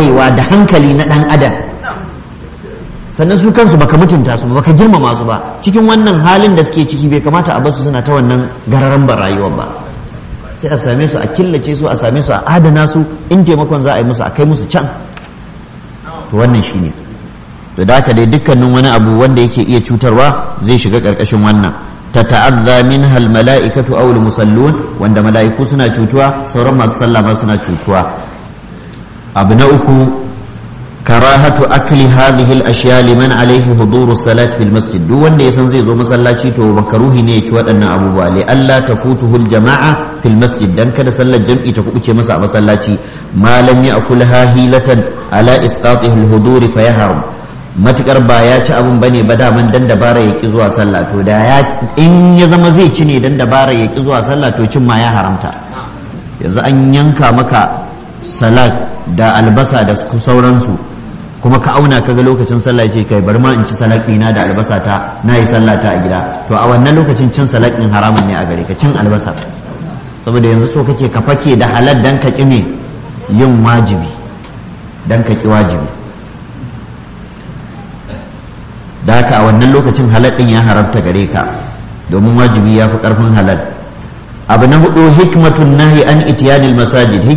wayewa da hankali na ɗan adam sannan su kansu baka mutunta su baka girmama su ba cikin wannan halin da suke ciki bai kamata a basu suna ta wannan gararan ba rayuwar ba sai a same su a killace su a same su a adana su in taimakon za a yi musu a kai musu can to wannan shine to da haka dai dukkanin wani abu wanda yake iya cutarwa zai shiga karkashin wannan ta ta'azza minha al mala'ikatu aw al musallun wanda mala'iku suna cutuwa sauran masu sallah ma suna cutuwa abu na uku karahatu akli hadhihi al-ashya liman alayhi huduru salat fil masjid duk wanda yasan zai zo masallaci to makaruhi ne ya ci waɗannan abubuwa li alla tafutuhu al-jama'a fil masjid dan kada sallar jam'i ta kubuce masa a masallaci ma lam ya'kulha hilatan ala isqatihi al-huduri fa yahram matukar ba ya ci abun bane ba daman dan dabara ya ki zuwa sallah to da ya in ya zama zai ci ne dan dabara ya ki zuwa sallah to cin ma ya haramta yanzu an yanka maka salat da albasa da sauransu kuma ka auna ka ga lokacin sallah ce kai bari ma in ci salak ɗina da albasa ta na yi sallah ta a gida to a wannan lokacin cin salak ɗin haramun ne a gare ka cin albasa saboda yanzu so kake ka fake da halal dan ka ƙi me yin wajibi dan ka ƙi wajibi da haka a wannan lokacin halal ɗin ya haramta gare ka domin wajibi ya fi ƙarfin halal abu na hudu hikmatun nahi an itiyanil masajid